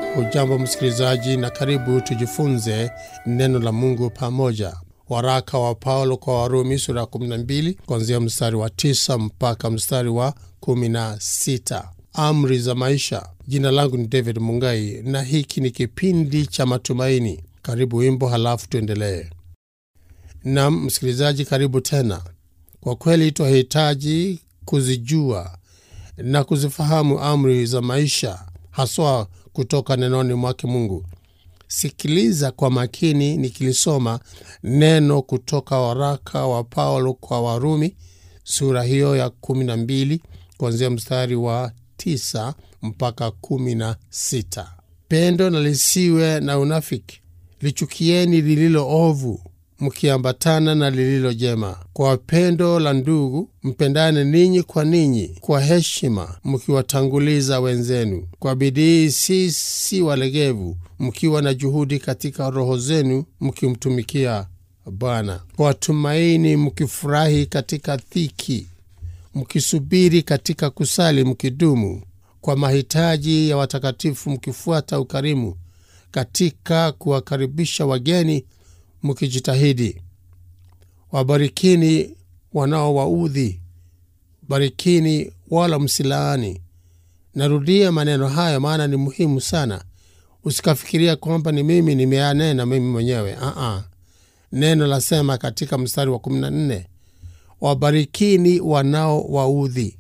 Hujambo msikilizaji, na karibu tujifunze neno la Mungu pamoja. Waraka wa Paulo kwa Warumi sura ya 12 kuanzia mstari wa 9 mpaka mstari wa 16. Amri za maisha. Jina langu ni David Mungai na hiki ni kipindi cha matumaini. Karibu wimbo, halafu tuendelee. Nam msikilizaji, karibu tena. Kwa kweli twahitaji kuzijua na kuzifahamu amri za maisha, haswa kutoka nenoni mwake Mungu. Sikiliza kwa makini nikilisoma neno kutoka waraka wa Paulo kwa Warumi sura hiyo ya 12 kuanzia mstari wa 9 mpaka 16. Pendo na lisiwe na unafiki, lichukieni lililo ovu mkiambatana na lililo jema. Kwa pendo la ndugu mpendane ninyi kwa ninyi, kwa heshima mkiwatanguliza wenzenu, kwa bidii, si si walegevu, mkiwa na juhudi katika roho zenu, mkimtumikia Bwana. Kwa tumaini mkifurahi katika dhiki, mkisubiri katika kusali, mkidumu kwa mahitaji ya watakatifu, mkifuata ukarimu katika kuwakaribisha wageni mkijitahidi. Wabarikini wanaowaudhi, barikini wala msilaani. Narudia maneno hayo, maana ni muhimu sana. Usikafikiria kwamba ni mimi nimeanena mimi mwenyewe. Aa, neno lasema katika mstari wa 14, wabarikini wanaowaudhi,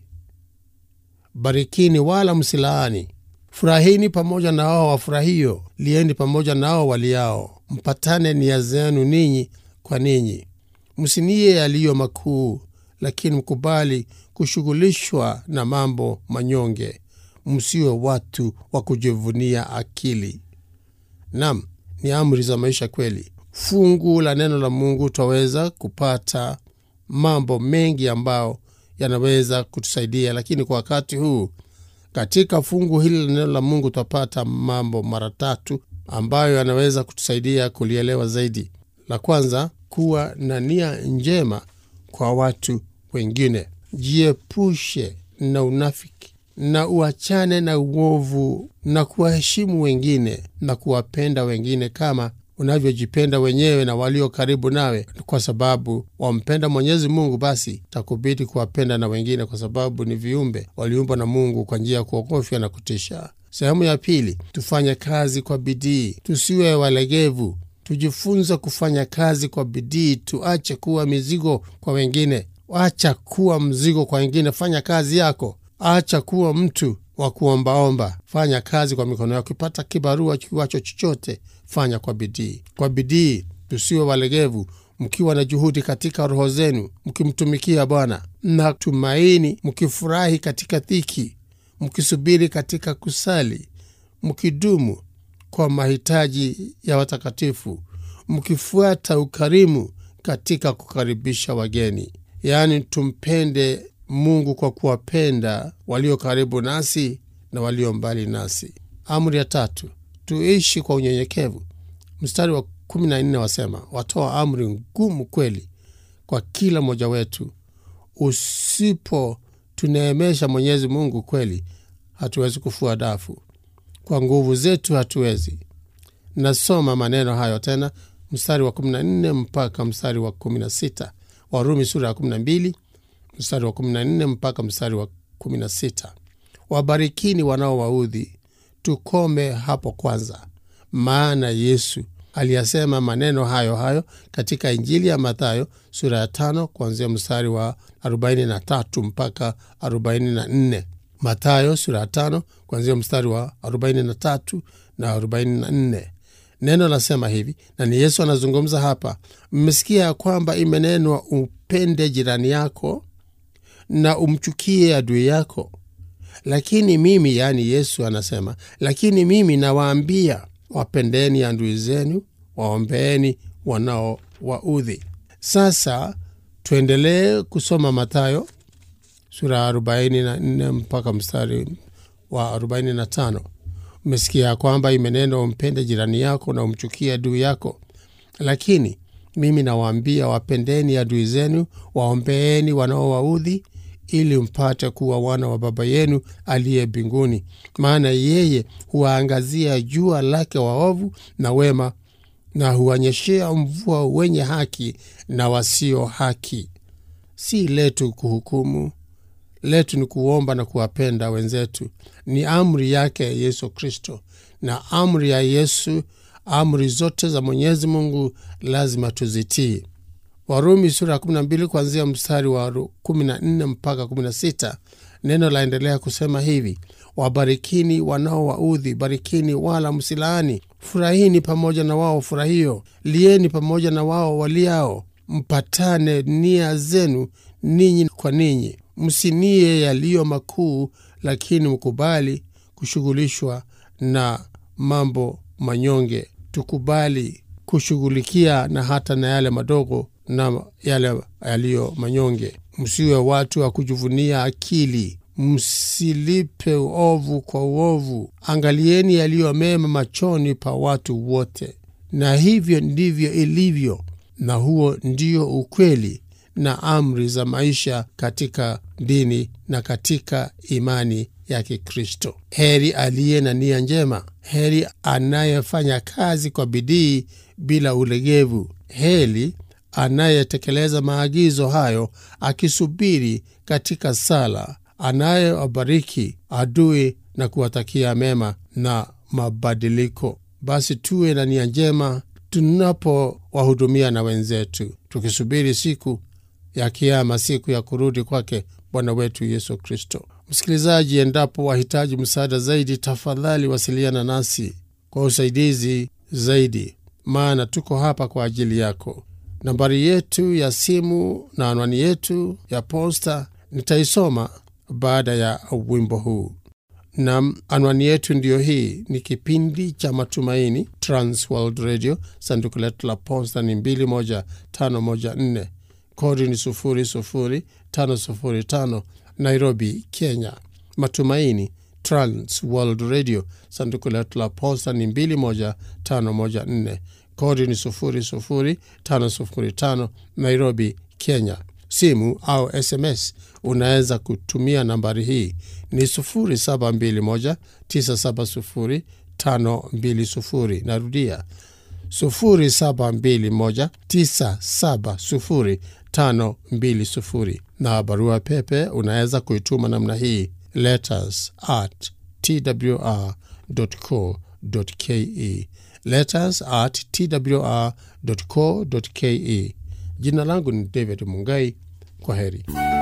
barikini wala msilaani. Furahini pamoja na wao wafurahio, lieni pamoja nao waliao mpatane nia zenu ninyi kwa ninyi. Msinie yaliyo makuu, lakini mkubali kushughulishwa na mambo manyonge. Msiwe watu wa kujivunia akili. Nam, ni amri za maisha kweli. Fungu la neno la Mungu twaweza kupata mambo mengi ambayo yanaweza kutusaidia, lakini kwa wakati huu katika fungu hili la neno la Mungu twapata mambo mara tatu ambayo yanaweza kutusaidia kulielewa zaidi. La kwanza, kuwa na nia njema kwa watu wengine. Jiepushe na unafiki na uachane na uovu na kuwaheshimu wengine na kuwapenda wengine kama unavyojipenda wenyewe na walio karibu nawe. Kwa sababu wampenda Mwenyezi Mungu, basi takubidi kuwapenda na wengine, kwa sababu ni viumbe waliumbwa na Mungu kwa njia ya kuogofya na kutisha. Sehemu ya pili, tufanye kazi kwa bidii, tusiwe walegevu. Tujifunze kufanya kazi kwa bidii, tuache kuwa mizigo kwa wengine. Acha kuwa mzigo kwa wengine, fanya kazi yako. Acha kuwa mtu wa kuombaomba, fanya kazi kwa mikono yako. Ukipata kibarua kiwacho chochote, fanya kwa bidii. Kwa bidii, tusiwe walegevu, mkiwa na juhudi katika roho zenu, mkimtumikia Bwana na tumaini, mkifurahi katika dhiki mkisubiri katika kusali, mkidumu kwa mahitaji ya watakatifu, mkifuata ukarimu katika kukaribisha wageni. Yaani, tumpende Mungu kwa kuwapenda walio karibu nasi na walio mbali nasi. Amri ya tatu, tuishi kwa unyenyekevu. Mstari wa kumi na nne wasema, watoa amri ngumu kweli kwa kila mmoja wetu. Usipo tuneemesha Mwenyezi Mungu kweli, hatuwezi kufua dafu kwa nguvu zetu, hatuwezi. Nasoma maneno hayo tena, mstari wa 14 mpaka mstari wa 16, Warumi sura ya 12 mstari wa 14 mpaka mstari wa 16. Wabarikini wanaowaudhi. Tukome hapo kwanza, maana Yesu aliyasema maneno hayo hayo katika Injili ya Mathayo sura ya tano kuanzia mstari wa 43 mpaka 44. Mathayo sura ya tano kuanzia mstari wa 43 na 44. Neno lasema hivi, na ni Yesu anazungumza hapa: mmesikia ya kwamba imenenwa, upende jirani yako na umchukie adui yako. Lakini mimi, yaani Yesu anasema, lakini mimi nawaambia wapendeni adui zenu, waombeeni wanaowaudhi. Sasa tuendelee kusoma Mathayo sura ya 44 mpaka mstari wa 45. Umesikia ya kwamba imenenwa umpende jirani yako na umchukie adui yako, lakini mimi nawaambia wapendeni adui zenu, waombeeni wanaowaudhi, ili mpate kuwa wana wa Baba yenu aliye mbinguni, maana yeye huwaangazia jua lake waovu na wema, na huwanyeshea mvua wenye haki na wasio haki. Si letu kuhukumu, letu ni kuomba na kuwapenda wenzetu. Ni amri yake Yesu Kristo, na amri ya Yesu, amri zote za Mwenyezi Mungu lazima tuzitii. Warumi sura ya 12 kuanzia mstari wa 14 mpaka 16, neno laendelea kusema hivi: wabarikini wanaowaudhi, barikini wala msilaani, furahini pamoja na wao furahio, lieni pamoja na wao waliao, mpatane nia zenu ninyi kwa ninyi, msinie yaliyo makuu, lakini mkubali kushughulishwa na mambo manyonge. Tukubali kushughulikia na hata na yale madogo na yale yaliyo manyonge. Msiwe watu wa kujivunia akili, msilipe uovu kwa uovu. Angalieni yaliyo mema machoni pa watu wote, na hivyo ndivyo ilivyo, na huo ndio ukweli na amri za maisha katika dini na katika imani ya Kikristo. Heri aliye na nia njema, heri anayefanya kazi kwa bidii bila ulegevu, heri anayetekeleza maagizo hayo akisubiri katika sala, anayewabariki adui na kuwatakia mema na mabadiliko. Basi tuwe na nia njema tunapowahudumia na wenzetu, tukisubiri siku ya Kiama, siku ya kurudi kwake Bwana wetu Yesu Kristo. Msikilizaji, endapo wahitaji msaada zaidi, tafadhali wasiliana nasi kwa usaidizi zaidi, maana tuko hapa kwa ajili yako. Nambari yetu ya simu na anwani yetu ya posta nitaisoma baada ya wimbo huu. Nam, anwani yetu ndiyo hii. Ni kipindi cha Matumaini, Transworld Radio. Sanduku letu la posta ni 21514 kodi ni 00505 Nairobi, Kenya. Matumaini, Transworld Radio. Sanduku letu la posta ni 21514 kodi ni 00505 Nairobi, Kenya. Simu au SMS unaweza kutumia nambari hii ni 0721970520. Narudia 0721970520, na barua pepe unaweza kuituma namna hii letters at twr.co.ke, letters at twr.co.ke. Jina langu ni David Mungai. Kwa heri.